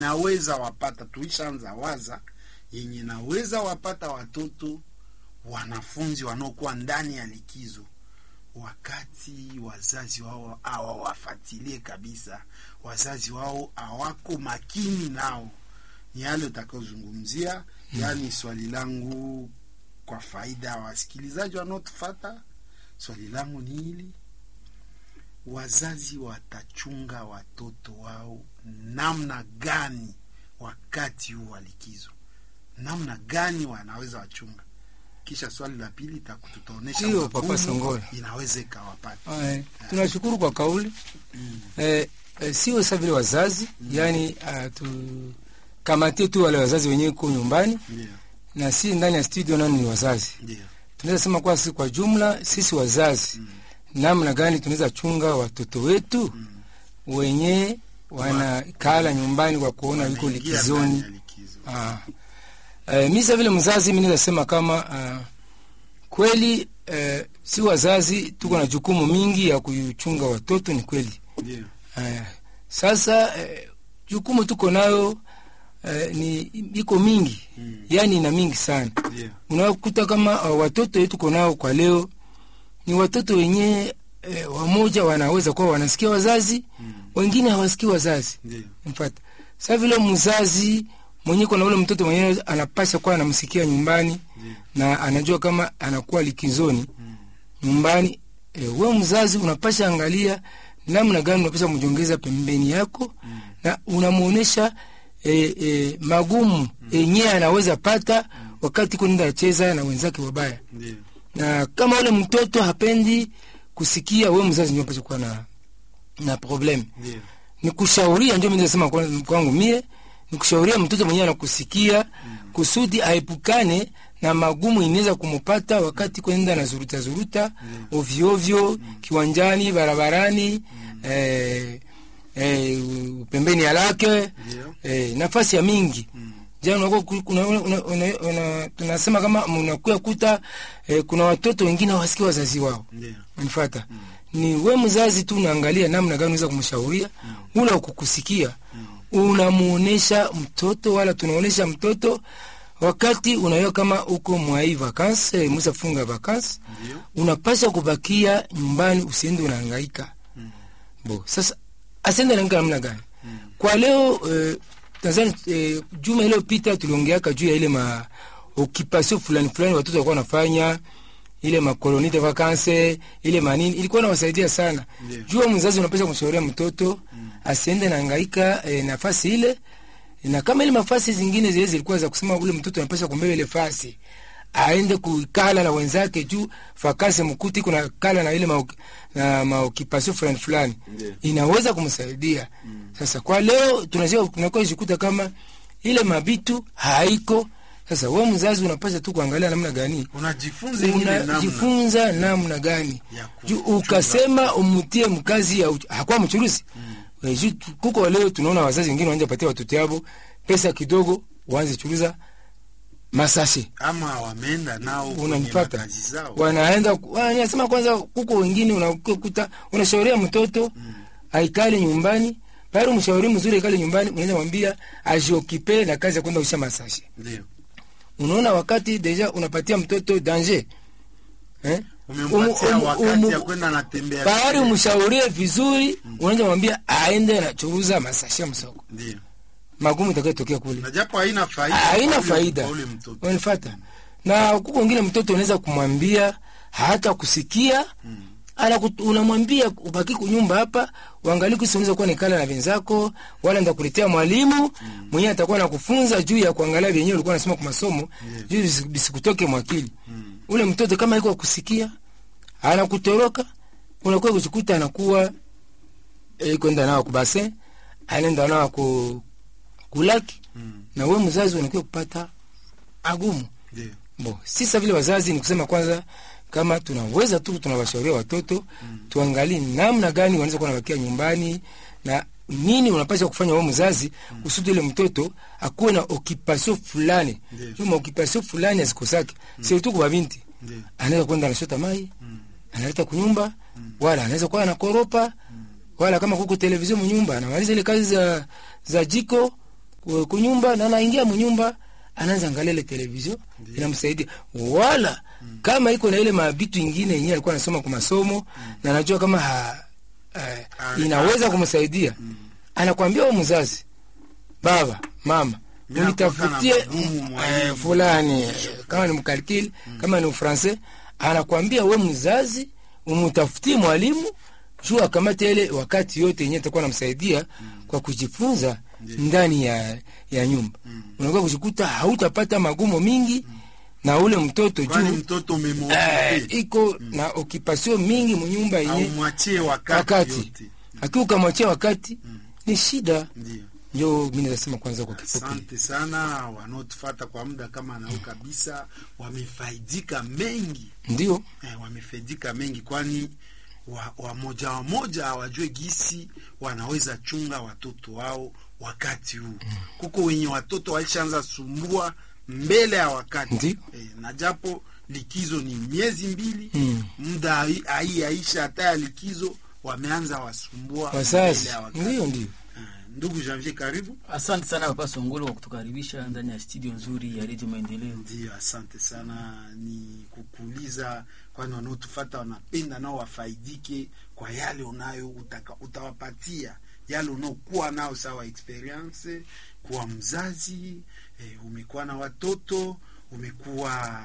naweza wapata, tuishaanza waza yenye naweza wapata watoto wanafunzi wanaokuwa ndani ya likizo, wakati wazazi wao hawawafatilie kabisa, wazazi wao hawako makini nao. Ni yale utakaozungumzia, yaani swali langu kwa faida ya wasikilizaji wanaotufata, swali langu ni hili: wazazi watachunga watoto wao namna gani wakati huu wa likizo? Namna gani wanaweza wachunga? Kisha swali la pili tutaonyesha Ndiyo, Papa Songola. inaweza ikawapata. Aya, tunashukuru kwa kauli eh, eh, sio sa vile wazazi yani tukamatie tu wale wazazi wenyewe ko nyumbani Ndio, na si ndani ya studio nani ni wazazi. ndio, Tunaweza sema kwa sisi kwa jumla sisi wazazi namna gani tunaweza chunga watoto wetu wenye wanakala nyumbani kwa kuona yuko Wanaingia likizoni. ndani ya likizo. Ah. Eh, mi sa vile mzazi mi naweza sema kama ah, kweli eh, si wazazi tuko na jukumu mingi ya kuchunga watoto, ni kweli. Ndio, Eh, sasa eh, jukumu tuko nayo eh, ni iko mingi Mm. yani ina mingi sana. ndio, Unakuta kama uh, watoto wetu tuko nao kwa leo ni watoto wenye eh, wamoja wanaweza kuwa wanasikia wazazi, Mm. wengine hawasikii wazazi ndio, mfata sa vile mzazi mwenye kuna ule mtoto mwenyewe anapasha kuwa anamsikia nyumbani ndio, na anajua kama anakuwa likizoni Mm. nyumbani. E, we mzazi unapasha angalia namna gani unapasha mjongeza pembeni yako Mm. na unamwonyesha e, e, magumu yenyewe anaweza pata wakati kunenda acheza na wenzake wabaya, ndio, na kama ule mtoto hapendi kusikia, we mzazi ndio unapasha kuwa na, na problem ndio, ni kushauria, ndio mimi nasema kwa- kwangu mie ni kushauria mtoto mwenyewe anakusikia kusudi aepukane na magumu inaweza kumupata wakati kwenda na zuruta zuruta ovyo ovyo kiwanjani, barabarani, eh, eh, pembeni ya lake ndio, eh, nafasi ya mingi Mm. jana unakuwa ku- kuna- una- una- una- una- tunasema kama mnakuya kuta eh, kuna watoto wengine hawasikia wazazi wao ndio, Unanifuata? Ni we mzazi tu unaangalia namna gani unaweza kumshauria ula ukukusikia. Unamuonesha mtoto wala tunaonesha mtoto wakati unaiwa kama uko mwai vakansi, musa funga vakansi, ndio, unapasha kubakia nyumbani usiende unahangaika. Bo, sasa asiende anahangaika namna gani? Kwa leo eh, Tanzania eh, juma iliyopita tuliongeaka juu ya ile ma occupation fulani fulani watoto walikuwa wanafanya ile makoloni de vacances ile manini ilikuwa nawasaidia sana. Ndio. Jua mzazi unapaswa kumshauria mtoto asiende na hangaika eh, nafasi ile na kama ile mafasi zingine zile zilikuwa za kusema ule mtoto anapaswa kumbeba ile fasi aende kukala na wenzake juu fakasi mkuti kuna kala na ile ma, na maokipasio fulani fulani Ndio. inaweza kumsaidia sasa kwa leo tunajua tunakuwa jikuta kama ile mabitu haiko sasa wewe mzazi unapaswa tu kuangalia namna gani unajifunza ile namna unajifunza namna gani Ya juu kuchunga. ukasema umutie mkazi ya uch- hakuwa mchuruzi mm. juu tu- kuko leo tunaona wazazi wengine wanja patia watoto yabo pesa kidogo waanze churuza masashe ama wameenda nao kwenye unanipata makazi zao. wanaenda wanasema kwanza kuko wengine unakuta unashauria mtoto aikale nyumbani pale mshauri mzuri aikale nyumbani unaenda mwambia ajiokipe na kazi ya kwenda usha masashe Ndio, unaona wakati deja unapatia mtoto danger eh? umempatia Umu- umu- wakati umu- ya kwenda natembea. Bahari umshaurie vizuri, unaanza mwambia aende na churuza masashe msoko, Ndio, magumu itakayotokea kule na japo haina faida, haina kwa ule- faida, kwa ule mtoto. unanifuata? Na kuko wengine mtoto unaweza kumwambia hata kusikia Anaku- unamwambia ubaki kunyumba hapa, uangalie kusi unaweza kuwa nikala na wenzako, wala ndakuletea mwalimu mwenyewe atakuwa nakufunza juu ya kuangalia vyenyewe ulikuwa unasoma kwa masomo juu bisi- bisikutoke mwakili. Ule mtoto kama iko kusikia anakutoroka, unakuwa kujikuta anakuwa eh, kwenda nao kubase, anaenda nao ku kulaki, Mm. na we mzazi unakuwa kupata agumu Ndio, Bo, sisa vile wazazi ni kusema kwanza, kama tunaweza tu tunawashauria watoto tuangalie namna gani wanaweza kuwa nabakia nyumbani na nini unapaswa kufanya wewe mzazi kusudi ile mtoto akuwe na occupation fulani. Ndiyo. Juma occupation fulani asikosake. Sio tu kwa binti. ndio, Anaweza kwenda anashota mai, Mm. analeta kunyumba, wala anaweza kuwa anakoropa, wala kama kuko televisheni mnyumba anamaliza ile kazi za za jiko ku- kunyumba na anaingia munyumba anaanza angalia ile television inamsaidia wala kama iko na ile mabitu ingine yenyewe alikuwa anasoma kwa masomo na anajua kama ha, eh, Ah, inaweza kumsaidia anakwambia wewe mzazi baba mama Mimi unitafutie nakuwa na magumu, mwalimu. eh, fulani eh, kama ni mkalkili kama ni ufransais anakwambia we mzazi umutafutie mwalimu juu akamate ile wakati yote yenyewe itakuwa namsaidia kwa kujifunza ndani ya, ya nyumba unakuwa kujikuta hautapata magumo mingi na ule mtoto kwani juu mtoto eh, umemotive iko na okipasio mingi munyumba au yenye mwachie wakati, wakati yote akiwa ukamwachia wakati ni shida ndio ndio mi nazasema kwanza kwa kifupi asante sana wanaotufata kwa muda kama nao kabisa wamefaidika mengi ndio eh, wamefaidika mengi kwani wa- wamoja wamoja hawajue gisi wanaweza chunga watoto wao wakati huu kuko wenye watoto walishaanza sumbua mbele ya wakati Ndio. eh, na japo likizo ni miezi mbili Mm. muda hai- hai aisha hata ya likizo wameanza wasumbua wazazi mbele ya wakati ndio ndio Eh, ndugu Janvier karibu Asante sana Papa Songolo kwa kutukaribisha ndani ya studio nzuri ya Radio Maendeleo. Ndio, asante sana. Ni kukuuliza, kwani wanaotufata wanapenda nao wafaidike kwa yale unayo utaka, utawapatia yale unaokuwa nao sawa experience kuwa mzazi eh, umekuwa na watoto umekuwa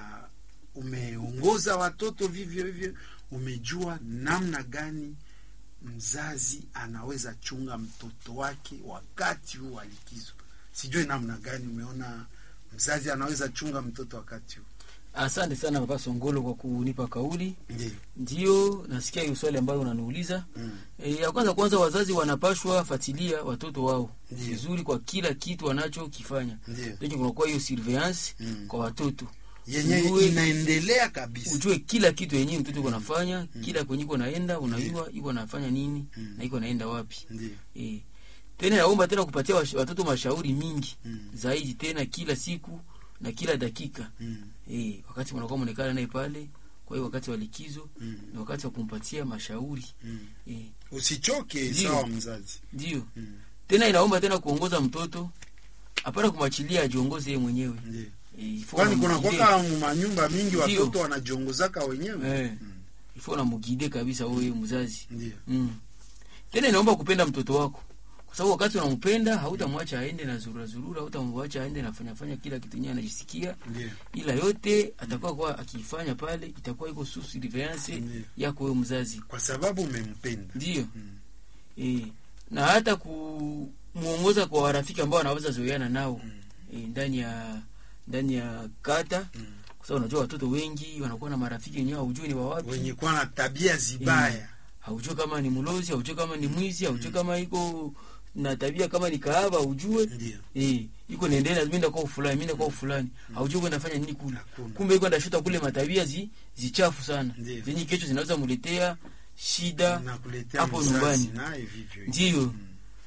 umeongoza watoto vivyo hivyo, umejua namna gani mzazi anaweza chunga mtoto wake wakati huu wa likizo. Sijui namna gani umeona mzazi anaweza chunga mtoto wakati huu. Asante sana Papa Songolo kwa kunipa kauli. Ndio. Ndio nasikia hiyo swali ambayo unaniuliza. Mm. E, ya kwanza kwanza, wazazi wanapashwa fatilia watoto wao Ndio. vizuri kwa kila kitu wanachokifanya. Ndio. Ndio kunakuwa hiyo surveillance Mm. kwa watoto. Yenye Ujue- inaendelea kabisa. ujue kila kitu yenyewe mtoto iko nafanya kila kwenye iko naenda unajua iko nafanya nini Mm. na iko naenda wapi Ndio. e. tena naomba tena kupatia wash- watoto mashauri mingi Mm. zaidi tena kila siku na kila dakika Mm. e, wakati mnakuwa mnaonekana naye pale kwa hiyo wakati wa likizo Mm. ni wakati wa kumpatia mashauri Mm. e, Usichoke Ndio. sawa mzazi. ndio Mm. tena inaomba tena kuongoza mtoto hapana kumwachilia ajiongoze yeye mwenyewe Ndio. e, ifo Kwani kuna unamgide. kwaka manyumba mingi Ndio. watoto wanajiongozaka wenyewe. Eh. Mm. ifo unamgide kabisa wewe mzazi Ndio. mm. tena inaomba kupenda mtoto wako kwa sababu wakati unampenda hautamwacha aende na zurura zurura hautamwacha aende na fanya fanya kila kitu yenyewe anajisikia Ndio. ila yote atakuwa kwa akifanya pale itakuwa iko sous surveillance Ndio. yako wewe mzazi Kwa sababu umempenda. ndio Mm. e, na hata kumuongoza kwa warafiki ambao wanaweza zoeana nao Mm. e, ndani ya ndani ya kata Mm. kwa sababu unajua watoto wengi wanakuwa na marafiki wenyewe haujui ni wa wapi Wenye kuwa na tabia zibaya. haujue kama ni mlozi haujue kama ni mwizi haujue kama iko na tabia kama ni kahaba haujue Ndio. eh iko niendelea mimi ndio kwa fulani mimi ndio kwa fulani haujue kwenda fanya nini kule Hakuna. kumbe iko ndashuta kule matabia zi zichafu sana Ndio. zenye kesho zinaweza muletea shida Nakuletea hapo mzazi nyumbani. naye vivyo. hivyo. ndio Mm.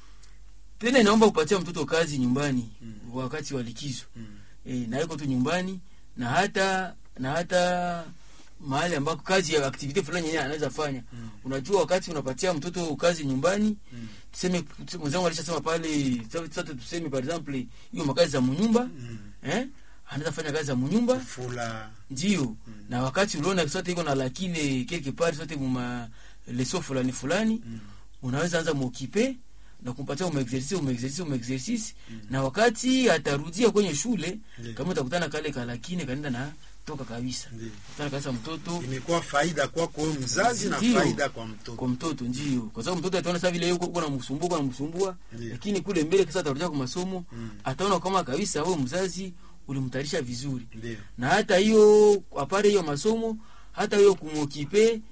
tena inaomba kupatia mtoto kazi nyumbani Mm. wakati wa likizo Mm. e, na iko tu nyumbani na hata na hata mahali ambako kazi ya activity fulani yenyewe anaweza fanya Mm. unajua wakati unapatia mtoto kazi nyumbani Mm. tuseme mwenzangu alishasema pale sasa tuseme par exemple hiyo makazi za munyumba Mm. eh anaweza fanya kazi za munyumba Fula. ndio na wakati uliona sote iko na lakini quelque part sote muma leso fulani fulani Mm. unaweza anza muokipe na kumpatia umeexercice umeexercice umeexercice na wakati atarudia kwenye shule Ndio. kama utakutana kale kalakini kanaenda na toka kabisa Ndio. kutana kabisa mtoto Imekuwa faida kwako wewe mzazi na Ndio. faida kwa mtoto. kwa mtoto ndio kwa sababu mtoto ataona sasa vile yuko uko namsumbua uko namsumbua Ndio. lakini kule mbele kisa atarudia kwa masomo Mm. ataona kama kabisa wewe mzazi ulimtayarisha vizuri Ndio. na hata hiyo apare hiyo masomo hata hiyo kumokipe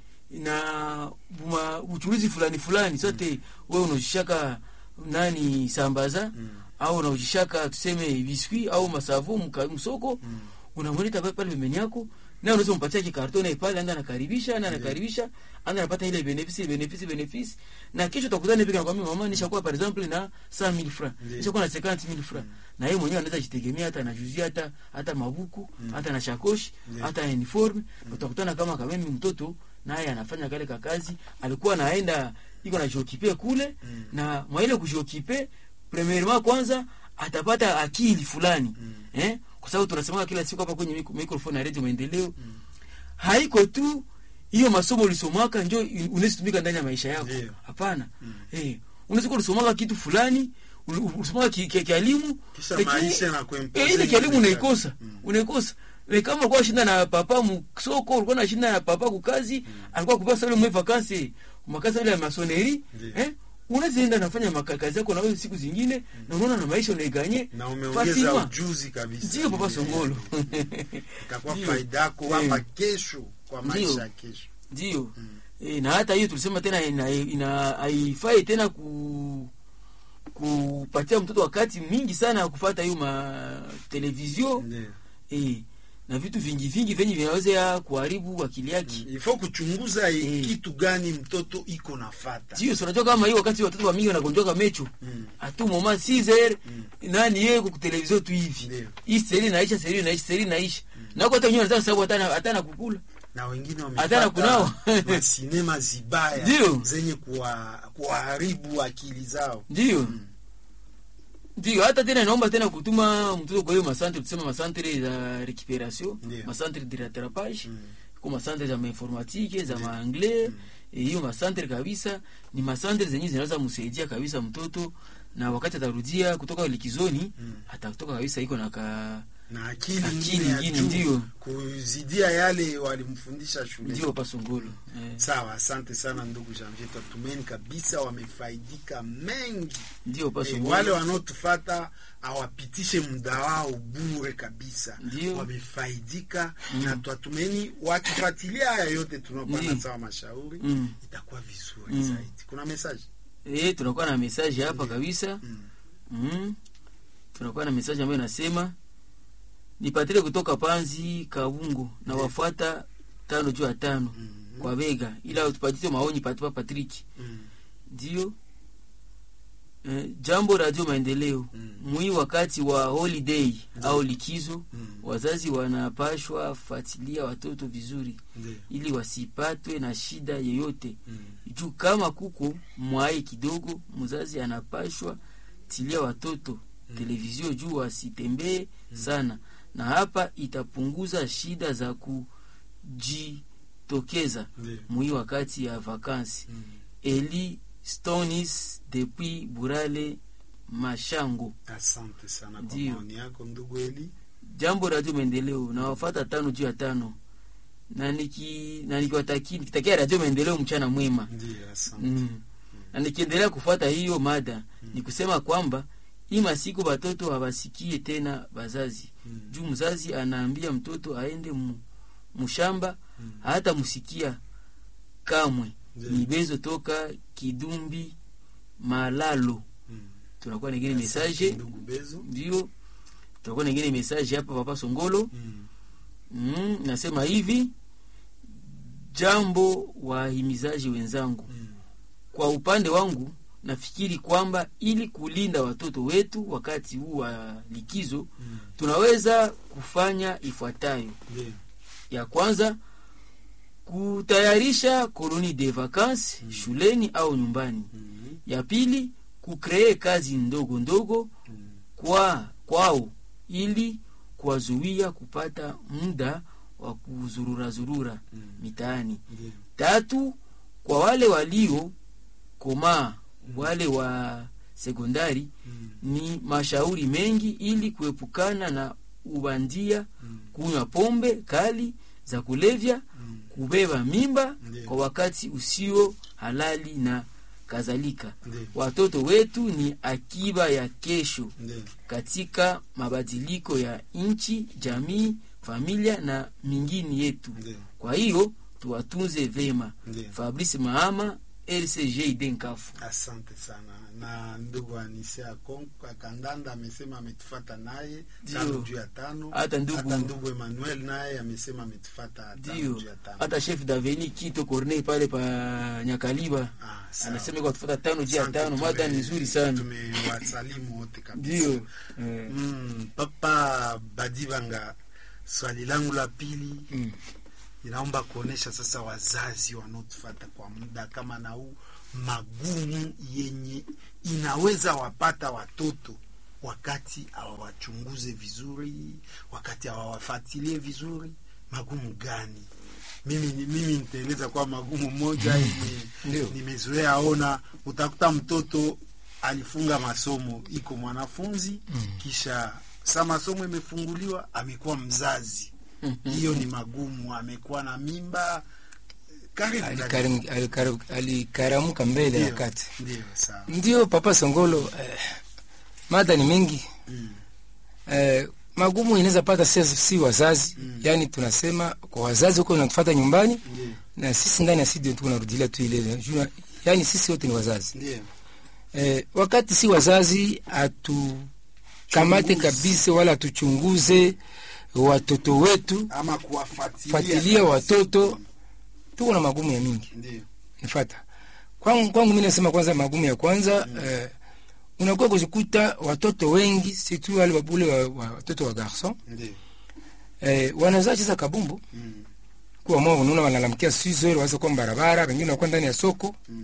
na buma uchuruzi fulani fulani sote wewe unaujishaka nani sambaza Mm. au unaujishaka tuseme biskuit au masavu mka- msoko Mm. unamweleta pale pale pembeni yako na unaweza umpatia kikartone pale anda anakaribisha na anakaribisha anda anapata ile benefisi benefisi benefisi na kesho utakutana hivi nakwambia mama nishakuwa par exemple na 100000 francs Ndiyo. nishakuwa na 50000 francs na yeye mwenyewe anaweza jitegemea hata anajuzia hata hata mabuku hata na shakoshi Ndiyo. hata na uniform utakutana kama kamemi mtoto naye anafanya kale kakazi alikuwa anaenda iko na jiokipe kule Mm. na mwa ile kujiokipe premièrement kwanza atapata akili fulani Mm. eh? kwa sababu tunasema kila siku hapa kwenye micro- microphone ya redio maendeleo haiko tu hiyo masomo ulisomaka njo unaweza tumika ndani ya maisha yako Ndio. hapana Mm. eh, unaweza kuwa ulisomaka kitu fulani uli- ulisomaka ki- ki- kielimu Kisha lakini- maisha yanakuimpose eh, ile kielimu ile unaikosa Mm. unaikosa Eh, kama ulikuwa shinda na papa msoko ulikuwa nashinda na papa kukazi alikuwa kupasa ile mwe vakansi makazi ile ya masoneri Ndio. eh unaweza enda nafanya makakazi yako na wewe siku zingine na unaona na maisha unaiganye na umeongeza facilement. ujuzi kabisa ndio papa songolo itakuwa Ndio. faida yako Eh. hapa kesho kwa Ndio. maisha ya kesho ndio e, na hata hiyo tulisema tena ina- ina- haifai tena ku kupatia mtoto wakati mingi sana ya kufata hiyo ma televizio Ndio. e, na vitu vingi vingi venye vinaweza kuharibu akili yake ifo kuchunguza i- Eh. kitu gani mtoto iko nafata ndio si unajua kama hiyo wakati watoto wa mingi wanagonjoka mecho Mm. atu moma 6 nani yeye kwa televizio tu hivi Ndio. hii seri naisha seri naisha seri naisha nako hata wenyewe wanataka sababu hata hata na kukula na wengine Hata kunawa. wamepata masinema zibaya Ndio. zenye kuwa- kuwaharibu akili zao ndio ndio hata tena naomba tena kutuma mtoto kwa hiyo masantre tuseme masantre za recuperation Ndio. masantre de rattrapage Mm. ko masantre za mainformatique za maanglais Eh, hiyo masantre kabisa ni masantre zenye zinaweza msaidia kabisa mtoto na wakati atarudia kutoka likizoni Mm. atatoka kabisa iko na ka na akili Akili ingine ya ingine, juu, ndio. kuzidia yale walimfundisha shule ndio pasongolo eh, sawa asante sana ndugu janvier tatumeni kabisa wamefaidika mengi ndio e, pasongolo wale wanaotufata awapitishe muda wao bure kabisa Ndio. wamefaidika na twatumeni wakifuatilia haya yote tunaopana Ndio. sawa mashauri Mm. itakuwa vizuri Mm. zaidi kuna message eh, tunakuwa na message hapa Ndio. kabisa mm. mm. tunakuwa na message ambayo inasema nipatile kutoka panzi kabungo na wafuata tano juu ya tano Mm. kwa bega ila tupatie maoni patipa patrick Mm. ndio eh, jambo radio maendeleo Mm. mwi wakati wa holiday Ndio. au likizo Mm. wazazi wanapashwa fuatilia watoto vizuri Ndio. ili wasipatwe na shida yoyote Mm. juu kama kuko mwai kidogo mzazi anapashwa tilia watoto televizio juu wasitembee sana na hapa itapunguza shida za kujitokeza Ndio. mwi wakati ya vakansi Mm. eli stonis depuis burale mashango asante sana kwa Ndio. maoni yako ndugu eli jambo radio maendeleo na wafata tano juu ya tano na niki na nikiwataki- nikitakia radio maendeleo mchana mwema ndio asante mm. na nikiendelea kufuata hiyo mada ni kusema kwamba hii masiku batoto hawasikie tena bazazi Mm. juu mzazi anaambia mtoto aende mu, mushamba hata musikia kamwe Ndio. ni bezo toka kidumbi malalo Mm. tunakuwa ningine Asante mesaje ndugu bezo ndio tunakuwa ningine mesaje hapa papa songolo Mm. mm, nasema hivi jambo wahimizaji wenzangu Mm. kwa upande wangu nafikiri kwamba ili kulinda watoto wetu wakati huu wa likizo Mm. tunaweza kufanya ifuatayo Ndio. ya kwanza kutayarisha koloni de vacances shuleni au nyumbani Mm. ya pili kukree kazi ndogo ndogo Mm. kwa kwao ili kuwazuia kupata muda wa kuzurura zurura Mm. mitaani Ndio. tatu kwa wale walio komaa wale wa sekondari Mm. ni mashauri mengi ili kuepukana na ubandia Mm. kunywa pombe kali za kulevya Mm. kubeba mimba Ndiyo. kwa wakati usio halali na kadhalika Ndio. watoto wetu ni akiba ya kesho Ndio. katika mabadiliko ya nchi jamii familia na mingine yetu Ndio. kwa hiyo tuwatunze vema Ndio. fabrice mahama rcg denkafu asante sana na ndugu anisia Konko- kandanda amesema ametufata naye Ndio. tano juu ya tano Hata ndugu- hata ndugu emmanuel naye amesema ametufata tano ndio juu ya tano hata chef daveni kito corneille pale pa nyakaliba Ah, sawa. anasema kwa tufata tano juu ya Asante, tano mada tume- ni nzuri sana tumewasalimu wote kabisa ndio eh, mm, papa badibanga swali langu la pili mm. inaomba kuonesha sasa wazazi wanaotufata kwa muda kama na huu magumu yenye inaweza wapata watoto wakati hawawachunguze vizuri wakati hawawafatilie vizuri magumu gani mimi mimi nitaeleza kwa magumu moja yenye Ndio. nimezoea ona utakuta mtoto alifunga masomo iko mwanafunzi kisha sa masomo imefunguliwa amekuwa mzazi hiyo ni magumu amekuwa na mimba karibu Alikarim- alikar- alikaramuka mbele ya Ndio, wakati ndio sawa ndio papa songolo eh, mada ni mengi Mm. eh, magumu inaweza pata si, si wazazi Mm. yaani tunasema kwa wazazi huko natufata nyumbani ndio na sisi ndani ya studio tu kunarudilia tu ile juu yaani sisi wote ni wazazi ndio eh, wakati si wazazi hatukamate Chunguzi. kabisa wala hatuchunguze watoto wetu ama kuwafuatilia fuatilia watoto tuko na magumu ya mingi ndio nifata kwangu, kwangu mi nasema kwanza magumu ya kwanza mm. eh, unakuwa kujikuta watoto wengi situ wale wabule wa, wa, watoto wa garson ndio eh, wanazaa cheza kabumbu Mm. kuwa mwa unaona wanalalamikia sizo ile waza kwa barabara wengine wanakuwa ndani ya soko Mm.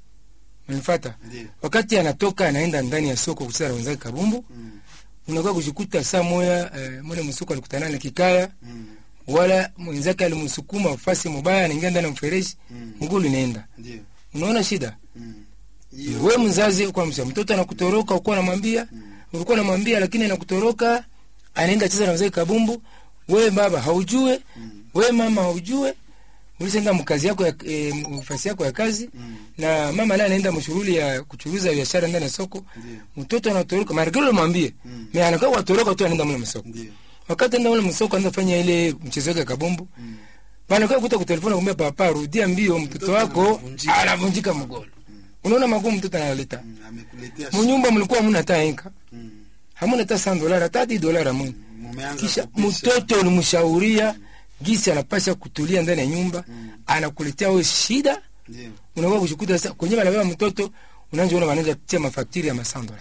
unifata ndio wakati anatoka anaenda ndani ya soko kucheza na wenzake kabumbu Mm. unakuwa kujikuta saa moya eh, mule msoko alikutana na kikaya Mm. wala mwenzake alimsukuma fasi mubaya anaingia ndani ya mfereji Mm. mguu linaenda ndio unaona shida Mm. hiyo we mzazi kwa msa mtoto anakutoroka ukuwa namwambia ulikuwa namwambia lakini anakutoroka anaenda cheza na wazee kabumbu we baba haujue we mama haujue ulisenda mkazi yako ya e, mfasi yako ya kazi Mm. na mama naye anaenda mshughuli ya kuchuruza biashara ndani ya soko ndio mtoto anatoroka marikilo mwambie Mm. me anakaa watoroka tu anaenda mule msoko ndio wakati anaenda mule msoko anaenda fanya ile mchezo wake ya kabumbu Mm. banakaa kuta kutelefona kumwambia papa rudia mbio mtoto Mtoto wako anavunjika. anavunjika mgolo unaona magumu mtoto analeta Mm. amekuletea munyumba mlikuwa hamuna hata enka Mm. hamuna hata san dolara hata hadi dolara muni mumeanza kisha kupisha. mtoto ulimshauria gisi anapasha kutulia ndani ya nyumba Mm. anakuletea we shida ndio unakuwa kushikuta sasa kwenye banabeba mtoto unaanza ona wanaanza tia mafaktiri ya masandola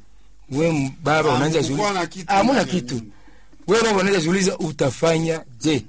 we m- baba Ah, unaanza mkukuwa juli na kitu hamuna ndani ya kitu nyumba. we baba unaanza jiuliza utafanya je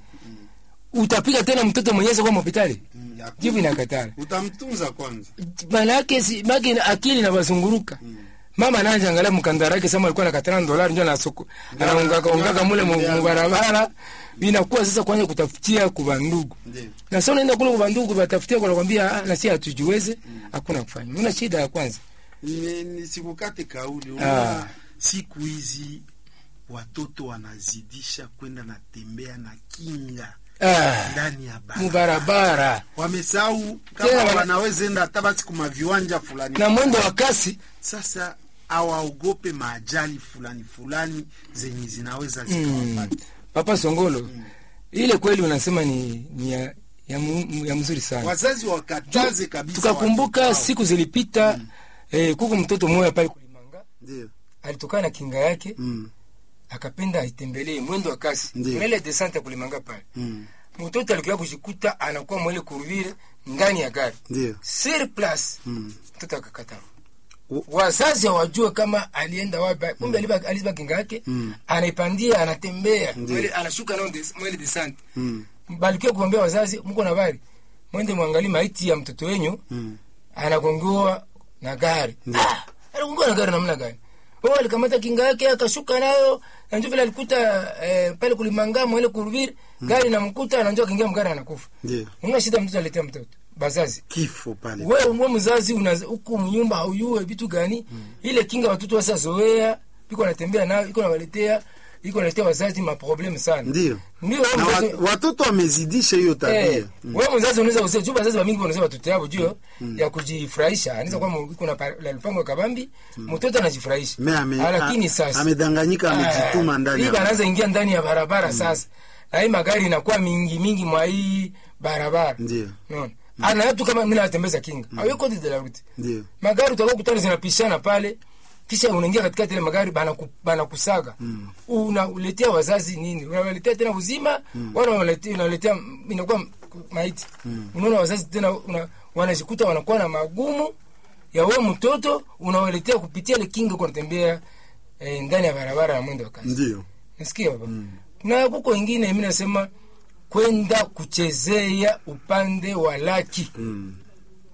utapiga tena mtoto mwenyezi kwa hospitali Mm. ya- jibu inakatala utamtunza kwanza maana yake si maki akili inawazunguruka mama anaanza angalia mkandara yake sama alikuwa na katana dolari ndio anasoko anaungaka ungaka mule mu- mu barabara inakuwa sasa kwanza kutafutia kuba ndugu ndio na sasa unaenda kule kuba ndugu batafutia kwa kwambia ah na si hatujiweze hakuna kufanya una shida ya kwanza Ni- nisikukate kauli Ah. unaona siku hizi watoto wanazidisha kwenda na tembea na kinga ah ndani ya bara mubarabara wamesahau Tena kama wana- wanaweza enda hata basi kuma viwanja fulani na mwendo wa kasi sasa awaogope maajali fulani fulani zenye zinaweza mm. zikawapata papa songolo ile kweli unasema ni, ni ya, ya, mu, ya mzuri sana wazazi wakataze kabisa tukakumbuka watoto wao. siku zilipita eh, kuko mtoto mmoja pale kulimanga ndio alitokana na kinga yake mm. akapenda aitembelee mwendo wa kasi Ndiyo. mwele desante ya kulimanga pale mm. mtoto alikuwa kushikuta anakuwa mwele kuruvile ndani ya gari ndio sur place mm. mtoto akakata O- wazazi hawajue kama alienda wapi kumbe aliba aliba kinga yake Mm. anaipandia anatembea Ndiyo. mwele anashuka nao des, mwele desante mm. balikia kuambia wazazi mko na bari mwende mwangalie maiti ya mtoto wenyu mm. anagongewa na gari Ndiyo. ah, anagongewa na gari namna gani o alikamata kinga yake akashuka nayo nanjo vile alikuta eh, pale kulimanga mwele kuruviri gari namkuta ananjo akaingia mgari anakufa ndio una shida mtoto aletea mtoto bazazi kifo pale wewe we mzazi una huku mnyumba hauyue vitu gani ile kinga watoto wasa zoea iko natembea nayo iko nawaletea iko naletea wazazi maprobleme sana ndio ndio wewe na mzazi- wa- watoto wamezidisha hiyo tabia Eh, wewe mzazi unaweza kusema juu wazazi wa mingi wanasema watoto yao juu ya kujifurahisha. Anaweza kuwa mu- iko na pa- la lupango ya kabambi, mtoto anajifurahisha. Me ame- Ah, Lakini a- sasa amedanganyika amejituma Ah, ndani hii ya anaanza ingia ndani ya barabara sasa. Na hii magari inakuwa mingi mingi mwa hii barabara. ndio Unaona? Ana watu kama mimi natembeza kinga. Au yuko de la route. ndio Magari utakuwa kutana zinapishana pale. Kisha unaingia katikati ile magari bana ku, bana kusaga. Unaletea wazazi nini? Unawaletea tena uzima, wala unaletea unaletea inakuwa maiti. Unaona wazazi tena una, wanajikuta wanakuwa na magumu ya wewe mtoto unawaletea kupitia ile kinga kwa kutembea eh, ndani ya barabara ya mwendo wa kasi. ndio Nasikia baba. Na kuko wengine mimi nasema kwenda kuchezea upande wa laki. mm.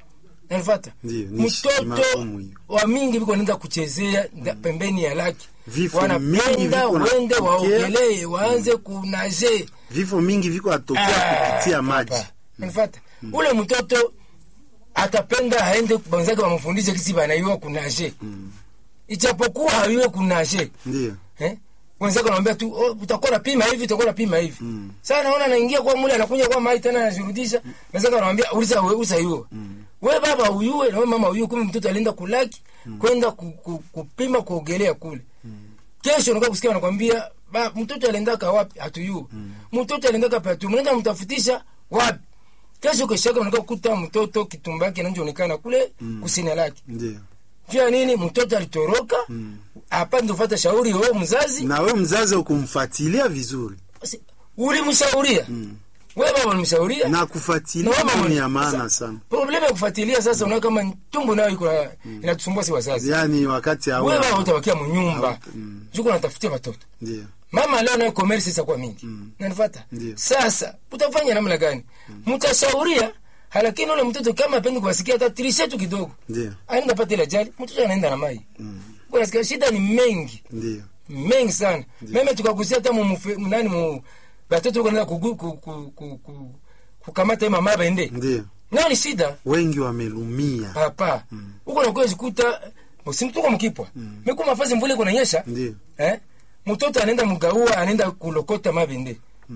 nanifata Ndiyo, ni shi- ni mtoto magumu hiyo. wa mingi viko naenda kuchezea nda- pembeni ya laki Vifo mingi wanapenda viko na wende kutokea. waogelee waanze kunaje vifo mingi viko atokea kupitia maji nifata ule mtoto atapenda aende banzake wamfundishe kisi banaiwa kunaje ichapokuwa hayuwe kunaje ndio eh? wenzake wanamwambia tu oh, utakuwa napima hivi utakuwa napima hivi mm. sasa naona anaingia kwa mule anakuja kwa mai tena anashurudisha wenzake wanamwambia uliza wewe uliza hiyo mm. we baba uyue na we mama uyue kumbe mtoto alienda kulaki mm. kwenda ku, ku, kupima kuogelea kule mm. kesho unakuwa kusikia wanakwambia ba mtoto aliendaka wapi hatuyue mm. mtoto aliendaka pa tu mnaenda mtafutisha wapi kesho kesho yake unakuwa kukuta mtoto kitumba yake inaonekana kule mm. kusini lake ndio juu ya nini mtoto alitoroka mm. hapa ndio fuata shauri wewe mzazi na we mzazi ukumfuatilia vizuri basi, ulimshauria wewe baba ulimshauria na kufuatilia Na mama ni ya sasa, maana sana problemu ya kufuatilia sasa unaona kama tumbo nayo iko na- inatusumbua si wazazi yaani wakati wewe baba hauna utabakia mnyumba Hauta- mm. juko natafutia watoto ndio mama leo nayo commerce sasa kwa mingi nanifata Ndio. sasa utafanya namna gani mtashauria lakini ule mtoto kama apendi kuwasikia hata tirishe tu kidogo ndio anaenda pata ile ajali mtoto anaenda na mai kwa nasikia shida ni mengi ndio mengi sana meme tukagusia hata mu mufe- nani mu batoto kanaenda kugu- ku- ku- ku- ku- kukamata hii mama bende ndio nao ni shida wengi wamelumia papa huko nakuwa jikuta usimtuko mkipwa meku mafazi mvule kunanyesha ndio eh mtoto anaenda mgaua anaenda kulokota mabende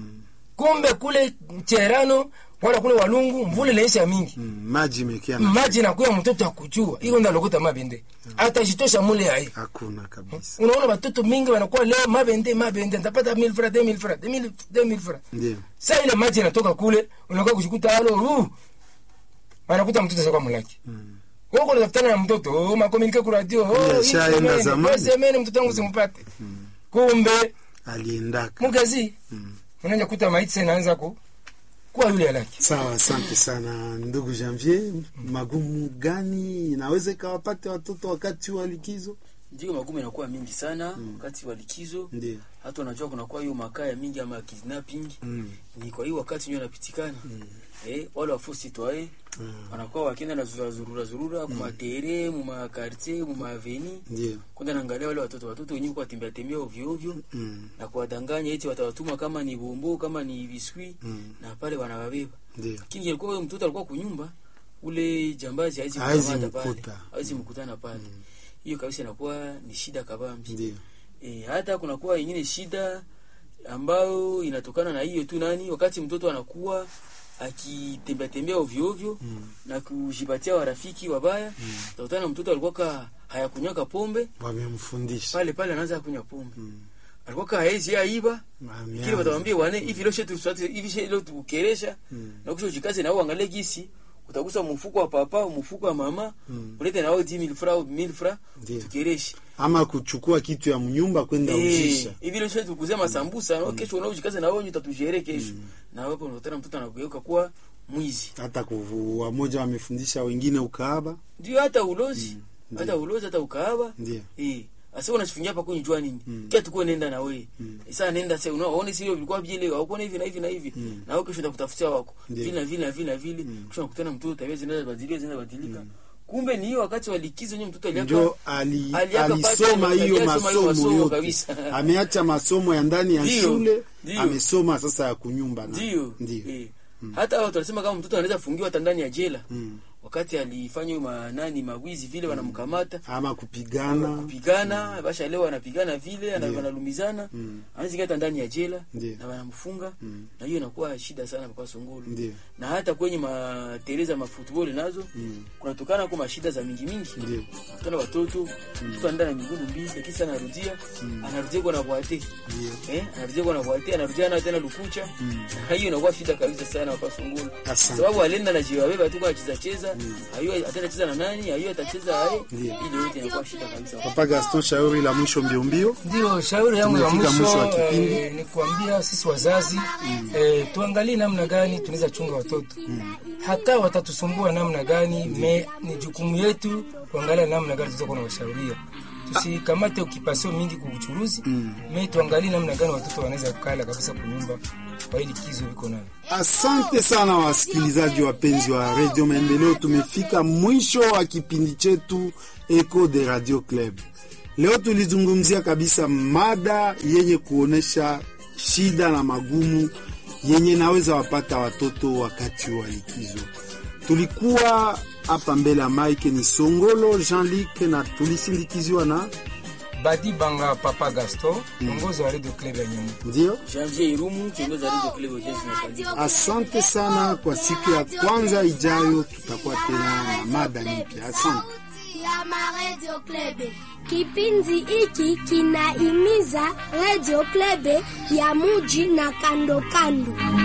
kumbe kule cherano wala kule walungu mvule inaisha mingi Mm, maji imekia na maji nakuya mtoto akujua iko nda lokota mabende atajitosha mule hai hakuna kabisa unaona watoto mingi wanakuwa leo mabende mabende ntapata 1000 francs 2000 francs 2000 2000 francs ndio sa ile maji inatoka kule unakuwa kushikuta alo uh, wanakuta mtoto sasa kwa mulaki wewe kuna tafutana na mtoto oh, makomunike kwa radio Ndiyo, oh, hii shaenda semeni, zamani. wewe semeni mtoto wangu simpate kumbe aliendaka mugazi unaanza kuta maiti sasa inaanza ku kuwa yule alaki sawa asante sana ndugu janvier magumu gani inaweza ikawapate watoto wakati wa likizo ndio magumu inakuwa mingi sana wakati wa likizo ndio hata unajua kunakuwa hiyo makaya mingi ama kidnapping Mm. ni kwa hiyo wakati ndio napitikana eh, wale wafusi twae wanakuwa wakienda na zurura zurura zurura kumatere mumakartier mumaaveni ndio kwenda naangalia wale watoto watoto wenyewe kuwatembea tembea ovyo ovyo Mm. na kuwadanganya eti watawatuma kama ni bombo kama ni biskuit Mm. na pale wanawabeba ndio lakini ilikuwa huyo mtoto alikuwa kunyumba ule jambazi hawezi Hawezi kukamata pale mkuta. hawezi mkutana pale hiyo kabisa inakuwa ni shida kabambi ndio e, hata kunakuwa ingine shida ambayo inatokana na hiyo tu nani wakati mtoto anakuwa akitembea tembea ovyo ovyo mm. na kujipatia warafiki wabaya mm. utakutana na mtoto alikuwa ka hayakunywaka pombe wamemfundisha pale pale anaanza kunywa pombe mm. alikuwa ka haezi aiba Ameanza. kile watamwambia wane hivi leo shetu tusate hivi shetu leo tukukeresha na kisha ujikaze na uangalie gisi utagusa mfuko wa papa mfuko wa mama ulete na wao 10000 francs au 1000 francs Ndio. tukereshe ama kuchukua kitu ya mnyumba kwenda uzisha Eh, hivi leo shetu tukuzia masambusa no kesho unao ujikaze na wao utatujere kesho na hapo unakutana mtoto anageuka kuwa mwizi hata kuvu- wamoja wamefundisha wengine ukaaba ndio hata ulozi hata ulozi hata ukaaba ndio eh asa unachifungia hapa kwenye jua nini kia tukue nenda na wewe sasa nenda sasa unaona sio vilikuwa vile au kuona hivi na hivi na hivi na wewe kesho utakutafutia wako Ndio. vile na vile na vile na vile kisha unakutana mtoto tabia zinaanza badilika zinaanza badilika kumbe ni hiyo wakati wa likizo nyewe mtoto aliaka njo ali, aliaka alisoma pata- hiyo alisoma hiyo masomo masomo yote kabisa. ameacha masomo ya ndani ya Ndio, shule ndio. amesoma sasa ya kunyumba na- ndio ndio eh. hata hao tunasema kama mtoto anaweza fungiwa hata ndani ya jela Mm. wakati alifanya hiyo manani mawizi vile wanamkamata ama kupigana kupigana basha leo anapigana vile ana- Ndio. wanalumizana Mm. anaweza hata ndani ya jela Ndio. na wanamfunga Mm. na hiyo inakuwa shida sana papa Songolo Ndio. na hata kwenye matereza mafootball nazo Mm. kunatokana kwa mashida za mingi mingi Ndio. kutana watoto mtoto anaenda na miguu mbili lakini sana anarudia anarudia kwa na bwate eh anarudia kwa na bwate anarudia na tena lukucha na hiyo inakuwa shida kabisa sana papa Songolo Asante. sababu alienda na jiwa beba tu kwa cheza cheza hiyo atenda cheza na nani hiyo atacheza hayo Ndio. ile yote inakuwa shida kabisa papa gaston shauri la mwisho mbio mbio ndio shauri yangu ya Tumefika mwisho mwisho wa kipindi. eh, ni kuambia sisi wazazi eh, tuangalie namna gani tunaweza chunga watoto hata watatusumbua namna gani me ni jukumu yetu kuangalia namna gani tunaweza kuwa nawashauria tusikamate ukipasio mingi kuuchuruzi me tuangalie namna gani watoto wanaweza kukala kabisa kunyumba kwa hili kizo biko nayo. Asante sana wasikilizaji wapenzi wa Radio Maendeleo, tumefika mwisho wa kipindi chetu Echo de Radio Club. Leo tulizungumzia kabisa mada yenye kuonesha shida na magumu yenye naweza wapata watoto wakati wa likizo. Tulikuwa hapa mbele ya Mike ni Songolo Jean-Luc na tulisindikiziwa na Badi Banga Papa Gaston, mwongozi wa Radio Club ya Nyambo. ndio Janvier Irumu, kiongozi wa Radio Club Jazz na Kanisa. Asante sana. Kwa siku ya kwanza ijayo tutakuwa tena na mada mpya. Asante. ya Radio Club. Kipindi hiki kinaimiza Radio Club ya muji na kando kando.